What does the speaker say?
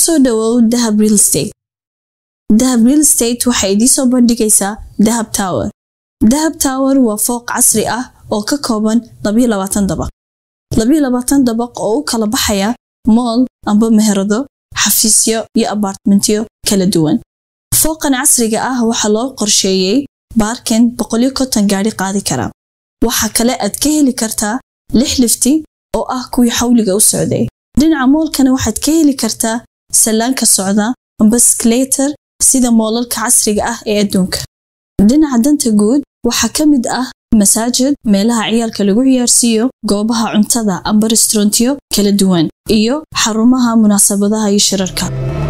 kusoo dhawow dahab real estate dahab real estate waxay idiin soo bandhigaysaa dahab tower dahab tower waa fooq casri ah oo ka kooban dabaq dabaq oo u kala baxaya mool amba meherado xafiisyo iyo abartmentyo kala duwan fooqan casriga ah waxaa loo qorsheeyey baarkin gaari qaadi kara waxaa kale aad ka heli kartaa lix lifti oo ah kuwii xawliga u socday dhinaca moolkana waxaad ka heli kartaa sallaanka socda amba skleeter sida moolalka casriga ah ee adduunka dhinaca danta guud waxaa ka mid ah masaajid meelaha ciyaalka lagu ciyaarsiiyo goobaha cuntada amba restaurantiyo kala duwan iyo xarumaha munaasabadaha iyo shirarka